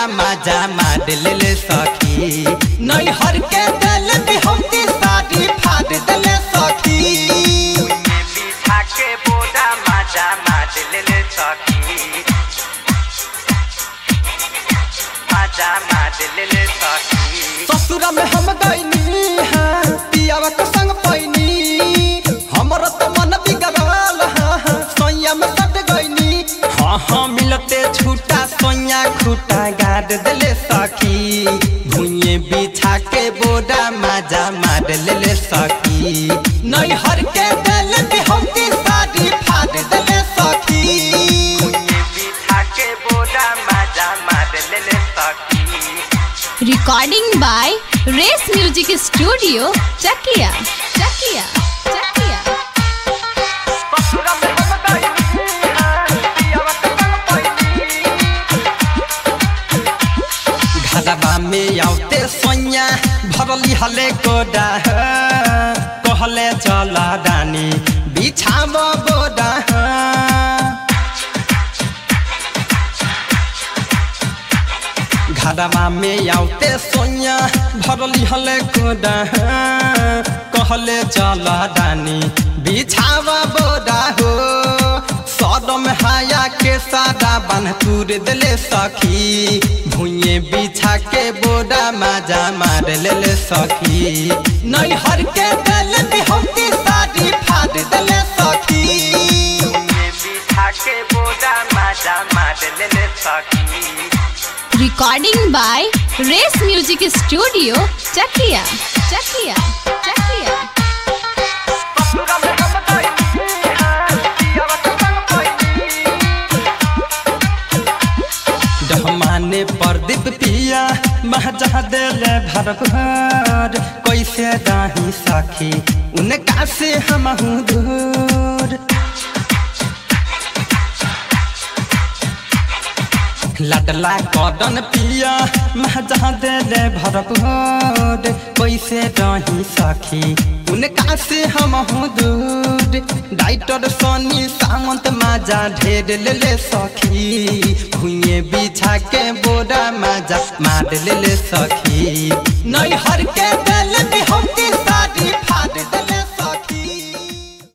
मजा मार ले सखी नैहर के दिल बिहौती साड़ी फाड़ दिले सखी बिछा के बोरा मजा मार ले सखी मजा मार ले सखी ससुरा में हम गईनी हाँ पियावा के संग पैनी हमर तो मन बिगड़ल हाँ हाँ सोया में सट गईनी हाँ हाँ मिलते छूटा सोया खूटा गाड़ दिले सखी भुइये बिछा के बोरा मजा मार ले सखी नैहर के दिल बिहौती साड़ी फाड़ दिले सखी बिछा के बोरा मजा मार ले सखी Recording by Race Music Studio, Chakia. Chakia. Chakia. ससुरा में हम गईनी हाँ पियावा के संग पैनी घरबा में आउते सोया भरली हले कोडा कहले चल रानी बिछाव बोडा घरबा में आउते सोया भरली हले कोडा कहले चल रानी बिछाव बोडा हो सदम हाया के सादा बन तूर दिले सखी भुइये बिछा के बोरा मजा मार ले सखी नैहर के दिल बिहौती साड़ी फाड़ दिले सखी बिछा के बोरा मजा मार ले सखी Recording by Race Music Studio, Chakia. Chakia. Chakia. ससुरा में हम गईनी हाँ पियावा के संग पैनी डहमाने प्रदीप पिया महजा दिले भर भर कैसे दाही सखी उनका से हम दूर लडला कदन पिया महजा दिले भर भर कैसे दाही सखी उनका से हम दूर डाइटर सोनी सामंत माजा ढेर ले ले सखी भुइये बिछा के बोरा माजा मार ले ले सखी नैहर के दिल बिहौती